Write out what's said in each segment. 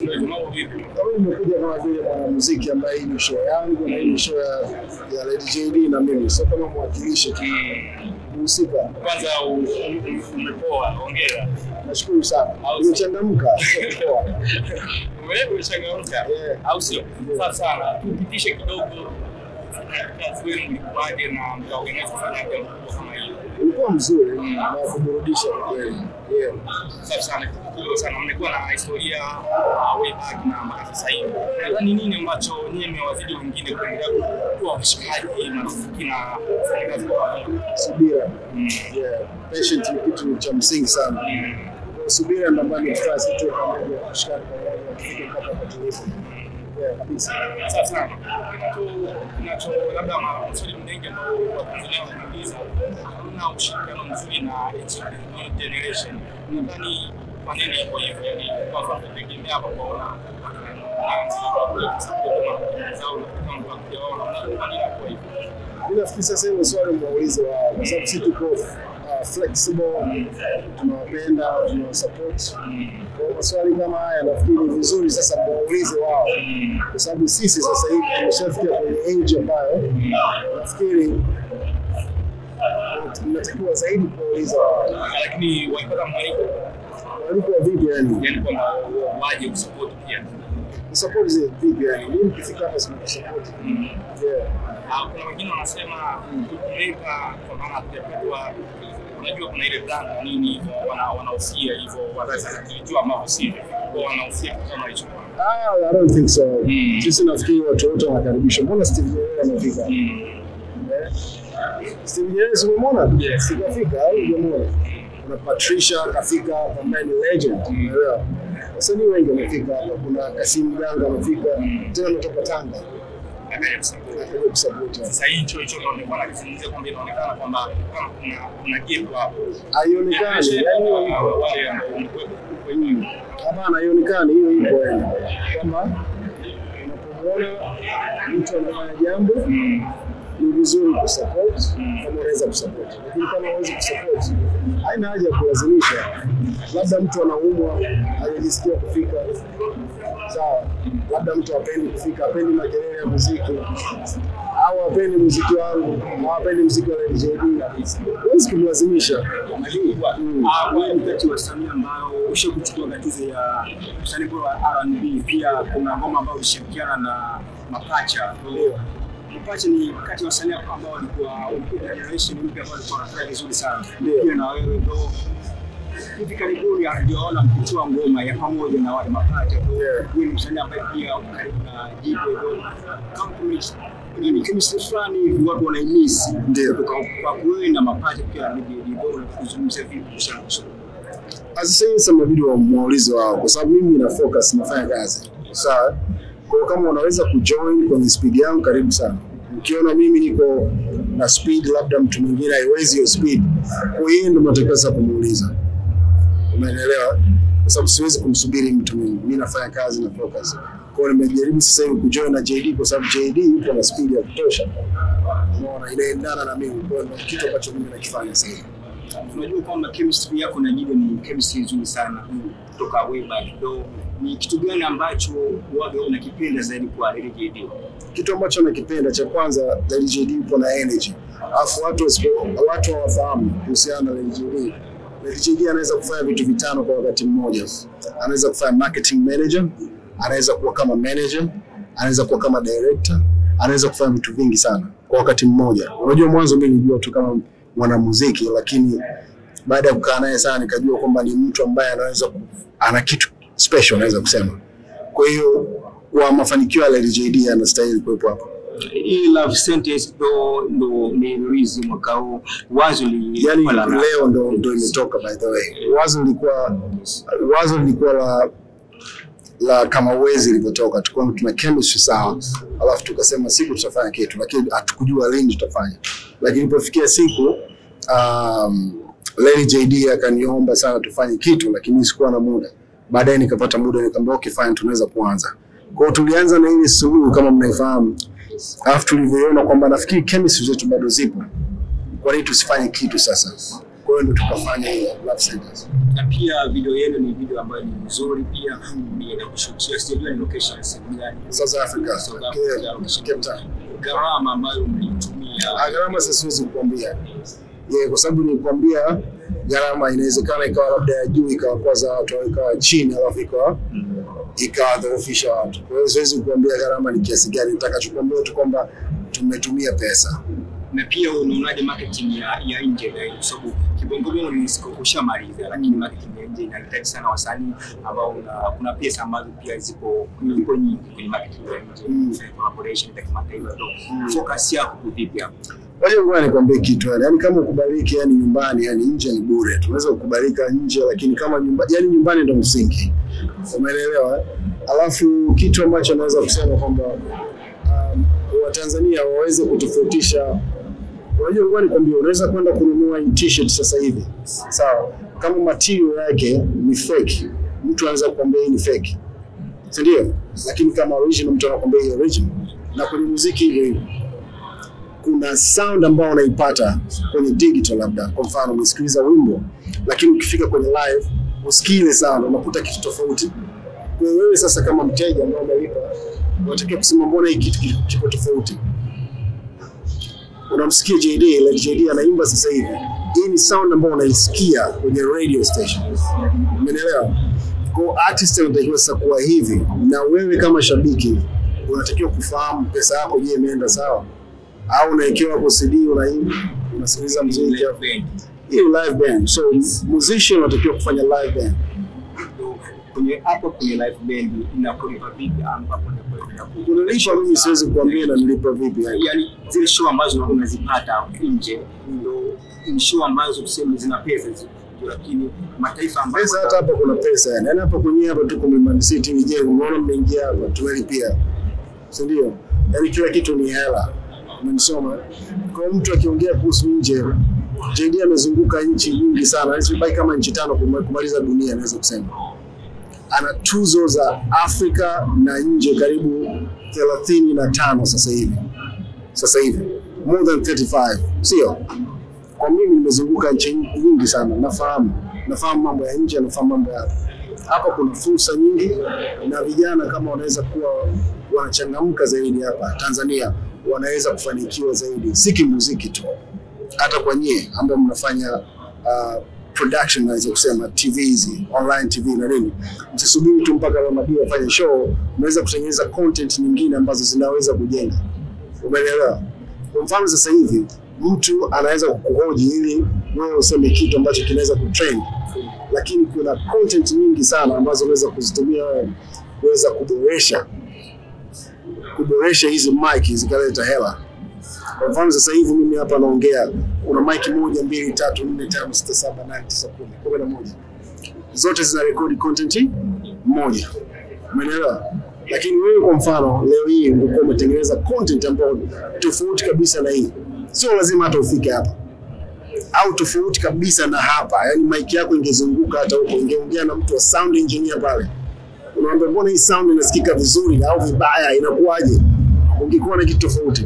Mambo vipi? Kama nimekuja kama vile mwanamuziki ambaye hii ni show yangu na hii ni show ya, ya Lady JD na mimi, sio kama mwakilishi tu mhusika. Kwanza u- u- umepoa, hongera. Nashukuru sana, Au- nimechangamka. Poa. Ume- Umechangamka Yeah. au sio? Sawa sana. Tupitishe kidogo kazi wenu mlikuwaje na mkaorganize kufanya jambo kubwa kama hili. Ulikuwa mzuri na kuburudisha kwa kweli. Yeah. Safi sana, kubwa sana. Mmekuwa na historia uh, way back na mpaka sasa hivi. Nadhani nini ambacho nyinyi mmewazidi wengine kuendelea kuwa washikaji, marafiki na kufanya kazi kwa pamoja? Subira. Mm. Yeah. Patient ni kitu cha msingi sana. Mm. Kwa subira ndio ambayo tukaa sisi tu pamoja kushikana pamoja tufike mpaka hapa tulipo. Yeah, kabisa. Sawa sana. Kinacho kinacho labda maswali mengi ambayo Watanzania wanauliza, hamna ushirikiano mzuri na hichi new generation. Nadhani kwa nini iko hivyo? Yani kwa sababu tunategemea hapa kuona Mimi nafikiri sasa hilo swali muulize wao, kwa sababu sisi tuko uh, flexible, tunawapenda, tunawasupport. Kwa maswali kama haya nafikiri ni vizuri sasa muulize wao, kwa sababu sisi sasa hivi tumeshafikia kwenye age ambayo nafikiri tunatakiwa zaidi kuwauliza wao lakini walipata mwaliko walikuwa vipi, yani yani kwamba waje kusupport pia. support zile vipi, yani mimi nikifika hapa sina support yeah. Ah, kuna wengine wanasema kuweka kwa maana hatujapetwa unajua kuna ile brand na nini hivyo wana- wanahusia hivyo wazazi wanajua ambavyo sivyo kwa wanahusia kitu kama hicho Ah, I don't think so. Mm. Sisi nafikiri watu wote wanakaribishwa. Mbona Steve Nyerere amefika? Mm. Eh? Steve Nyerere si umemwona? Yes. Sikafika au hujamwona? Kuna Patricia kafika ambaye ni legend, unaelewa? Wasanii wengi wamefika hapa. Kuna Kasim Ganga amefika, tena ametoka Tanga. Akaja kusupport. Akaja kusupport hapa. Sasa hicho hicho ndio nilikuwa nakizungumzia kwamba inaonekana kwamba kama kuna kuna gap hapo. Haionekani, yani hiyo iko. wale ambao wamekuwepo kwenye Hapana, haionekani, hiyo ipo yani. Kama unapomwona mtu anafanya jambo ni vizuri kusupport kama unaweza kusupport, lakini kama huwezi kusupport, haina haja ya kulazimisha. Labda mtu anaumwa, hajajisikia kufika, sawa. Labda mtu hapendi kufika, hapendi makelele ya muziki au hapendi muziki wangu au hapendi muziki wa Lady JD, huwezi kumlazimisha. Mm. Ah, wewe ni kati ya wasanii ambao usha kuchukua gatuzi ya msanii bora wa R&B. Pia kuna ngoma ambayo ulishirikiana na Mapacha. Ndio. Mapacha ni kati ya wasanii ambao walikuwa walikuwa generation mpya ambao walikuwa wanafanya vizuri sana. Ndio. Pia na wewe ndo hivi karibuni hatujaona mkitoa ngoma ya pamoja na wale Mapacha. Yeah. Wewe ni msanii ambaye pia uko karibu na Jibo hivyo. Kama kuna ni chemistry fulani hivi watu wanaimisi. Ndio. Kutoka kwa wewe na Mapacha pia ni Jibo na kuzungumzia vipi kuhusiana na Sasa hivi sasa inabidi wamuulize wao, kwa sababu mimi na focus nafanya kazi sawa. Kwa hiyo kama unaweza kujoin kwenye speed yangu, karibu sana. Ukiona mimi niko na speed, labda mtu mwingine haiwezi hiyo speed, kwa hiyo ndio mnatakiwa sasa kumuuliza. Umeelewa? Kwa sababu siwezi kumsubiri mtu mwingine, mimi nafanya kazi na focus. Kwa hiyo nimejaribu sasa hivi kujoin na JD kwa sababu JD yupo na speed ya kutosha, unaona, inaendana na mimi. Kwa hiyo ndio kitu ambacho mimi nakifanya sasa hivi. Unajua kwamba chemistry yako na Jibo ni chemistry nzuri sana kutoka way back. Though ni kitu gani ambacho waga unakipenda zaidi kwa Lady JD? kitu ambacho nakipenda cha kwanza Lady JD yupo na energy, alafu watu wasipo- watu hawafahamu kuhusiana na Lady JD. Lady JD anaweza kufanya vitu vitano kwa wakati mmoja. Anaweza kufanya marketing manager, anaweza kuwa kama manager, anaweza kuwa kama director, anaweza kufanya vitu vingi sana kwa wakati mmoja. Unajua, mwanzo mimi nilijua tu kama mwanamuziki, lakini baada ya kukaa naye sana nikajua kwamba ni mtu ambaye anaweza ku- ana kitu special, naweza kusema. Kwa hiyo kwa mafanikio ya Lady JD anastahili kuwepo hapa. Hii love sentence ndo ndo ni release mwaka huu. Wazo li Yani la- leo ndo, ndo imetoka by the way. Wazo lilikuwa wazo lilikuwa la la kama uwezi ilivyotoka, tulikuwa tuna chemistry sawa, alafu tukasema siku tutafanya kitu, lakini hatukujua lini tutafanya. Lakini ilipofikia siku um, Lady JD akaniomba sana tufanye kitu, lakini sikuwa na muda. Baadaye nikapata muda, nikamwambia okay, fine, tunaweza kuanza. Kwa hiyo tulianza na ile suluhu kama mnaifahamu, alafu tulivyoona kwamba nafikiri chemistry zetu bado zipo, kwa nini tusifanye kitu sasa? Kwa hiyo ndo tukafanya hiyo love sentence. na pia video yenu ni video ambayo ni nzuri pia mmeenda kushutia, sijajua ni location sehemu gani. South Africa. South Okay. Africa, location. Cape Town. Gharama ambayo mlitumia Ah, gharama sasa siwezi kukwambia yeah, kwa sababu nilikwambia gharama inawezekana ikawa labda ya juu ikawakwaza watu au ikawa chini alafu ikawa ikawadhoofisha watu. Kwa hiyo siwezi kukwambia gharama ni kiasi gani, nitakachokuambia tu kwamba tumetumia pesa. na pia unaonaje marketing ya, ya nje na kwa sababu kibongobongo ni siko ushamaliza, lakini marketing ya nje inahitaji sana wasanii ambao una, kuna pesa ambazo pia zipo zipo nyingi kwenye marketing ya nje Mm. kufanya collaboration za kimataifa. So focus yako iko vipi hapo? Ngoja ngoja nikwambie kitu yani, yani kama ukubaliki yani nyumbani yani nje ni bure. Tunaweza kukubalika nje lakini kama nyumba, yani nyumbani ndo msingi. Umeelewa? eh? Alafu kitu ambacho naweza kusema kwamba um, Watanzania waweze kutofautisha Unajua, ngoja nikwambie, unaweza kwenda kununua hii t-shirt sasa hivi, sawa? Kama material yake ni fake, mtu anaweza kukwambia hii ni fake, si ndio? Lakini kama original, mtu anakuambia hii original. Na kwenye muziki hivyo hivyo, kuna sound ambayo unaipata kwenye digital, labda kwa mfano umesikiliza wimbo, lakini ukifika kwenye live usikii ile sound, unakuta kitu tofauti. Kwa hiyo wewe sasa kama mteja ambao umelipa, unatakiwa kusema mbona hii kitu ki- kipo tofauti unamsikia JD, like JD anaimba sasa hivi. Hii ni sound ambayo unaisikia kwenye radio station. Umenielewa? Kwa artist anatakiwa sasa kuwa hivi, na wewe kama shabiki unatakiwa kufahamu pesa yako, je, imeenda sawa au unawekewa hapo CD unaimba unasikiliza muziki hapo. Band. Hii ni live band, so musician unatakiwa kufanya live band. So, kwenye hapo kwenye live band inakulipa vipi ambapo inakulipa Kunilipa mimi siwezi kuambia na nilipa vipi yani. yani zile show ambazo unakuwa unazipata nje ndo ni show ambazo tuseme zina pesa zi- lakini mataifa ambayo Pesa hata hapa kuna pesa yani. Yaani hapa kwenye hapa tuko Mlimani City ni jengo. Unaona mmeingia hapa tumelipia. Si ndio? Yaani kila kitu ni hela. Umenisoma? Kwa hiyo mtu akiongea kuhusu nje, JD amezunguka nchi nyingi sana. Yaani sibai kama nchi tano kuma- kumaliza dunia naweza kusema. Ana tuzo za Afrika na nje karibu thelathini na tano sasa hivi. Sasa hivi. More than 35. Sio? kwa mimi nimezunguka nchi nyingi sana, nafahamu nafahamu mambo ya nje, nafahamu mambo ya hapa. Hapa kuna fursa nyingi, na vijana kama wanaweza kuwa wanachangamka zaidi hapa Tanzania, wanaweza kufanikiwa zaidi, si kimuziki tu, hata kwa nyie ambao mnafanya uh, production, naweza kusema TV hizi online TV na nini, msisubiri tu mpaka Ramadi afanye show, mnaweza kutengeneza content nyingine ambazo zinaweza kujenga. Umeelewa? Kwa mfano sasa hivi mtu anaweza kukuhoji ili wewe useme kitu ambacho kinaweza kutrend, lakini kuna content nyingi sana ambazo unaweza kuzitumia wewe kuweza kuboresha kuboresha hizi mic zikaleta hela. Kwa mfano sasa hivi mimi hapa naongea, kuna mic moja, mbili, tatu, nne, tano, sita, saba, nane, tisa, kumi, kumi na moja, zote zina rekodi content moja. Umeelewa? Lakini wewe kwa mfano leo hii ungekuwa umetengeneza content ambayo tofauti kabisa na hii, sio lazima hata ufike hapa au tofauti kabisa na hapa, yani mic yako ingezunguka hata huko, ingeongea na mtu wa sound engineer pale, unaambia mbona hii sound inasikika vizuri au vibaya, inakuwaje? Ungekuwa na kitu tofauti.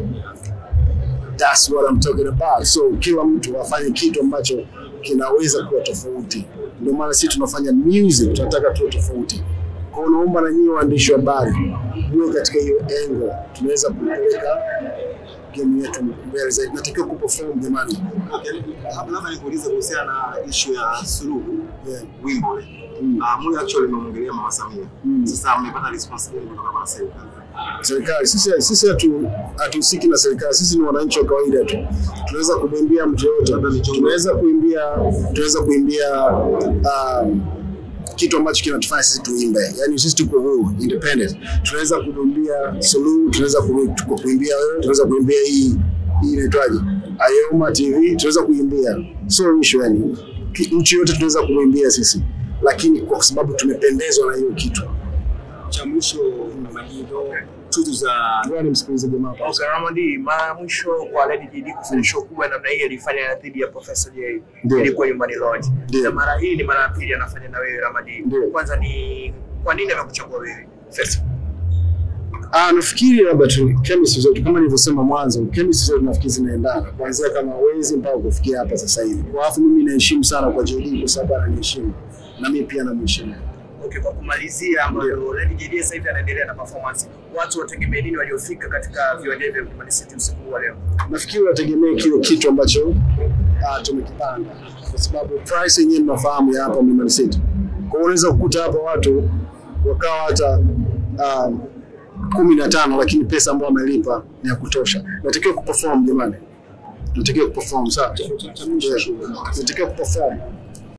That's what I'm talking about. So kila mtu afanye kitu ambacho kinaweza kuwa tofauti. Ndio maana sisi tunafanya music, tunataka tuwe tofauti. Kwa hiyo naomba na nyinyi waandishi wa habari muwe katika hiyo engo, tunaweza kupeleka game yetu mbele zaidi. Natakiwa kuperform jamani. Okay, labda nikuulize kuhusiana na ishu ya suluhu Yeah. wimbo Mm. uh, Moi actually imeongelea mama Samia Mm. sasa mmepata response gani kutoka kwa serikali serikali sisi sisi hatu hatuhusiki na serikali, sisi ni wananchi wa kawaida tu. Tunaweza kumwimbia mtu yoyote, tunaweza kuimbia tunaweza kuimbia um, kitu ambacho kinatufanya sisi tuimbe, yani sisi tuko huru independent. Tunaweza kumwimbia Suluhu, tunaweza ku- ku- kuimbia wewe, tunaweza kuimbia hii hii inaitwaje, Ayoma TV, tunaweza kuimbia, sio issue yani. Ki- Nchi yote tunaweza kumwimbia sisi, lakini kwa sababu tumependezwa na hiyo kitu. cha mwisho malindo tuzo za Ngoja nimsikilize jamaa hapa. Okay, Ramadi, mara ya mwisho kwa Lady JD kufanya show kubwa namna hii alifanya dhidi ya Professor J Ndio. ilikuwa nyumbani Lodge. Ndio. Na mara hii ni mara ya pili anafanya na wewe Ramadi. Ndio. Kwanza ni kwa nini amekuchagua wewe? First. Ah, nafikiri labda tu chemistry zetu kama nilivyosema mwanzo, chemistry zetu nafikiri zinaendana kuanzia kama wezi mpaka kufikia hapa sasa hivi. Kwa alafu mimi naheshimu sana kwa JD kwa sababu ananiheshimu. na mimi pia namheshimu. Okay, kwa kumalizia ambayo Lady JD sasa hivi anaendelea na performance, watu wategemee nini waliofika katika viwanja vya Mlimani City usiku huu wa leo? nafikiri wategemee kile kitu ambacho uh, tumekipanga kwa sababu price yenyewe mnafahamu ya hapa Mlimani City. Kwa hiyo unaweza kukuta hapa watu wakawa hata um, kumi na tano lakini pesa ambayo wamelipa ni ya kutosha. Natakiwa kuperform jamani, natakiwa kuperform sawa, Yeah. natakiwa kuperform.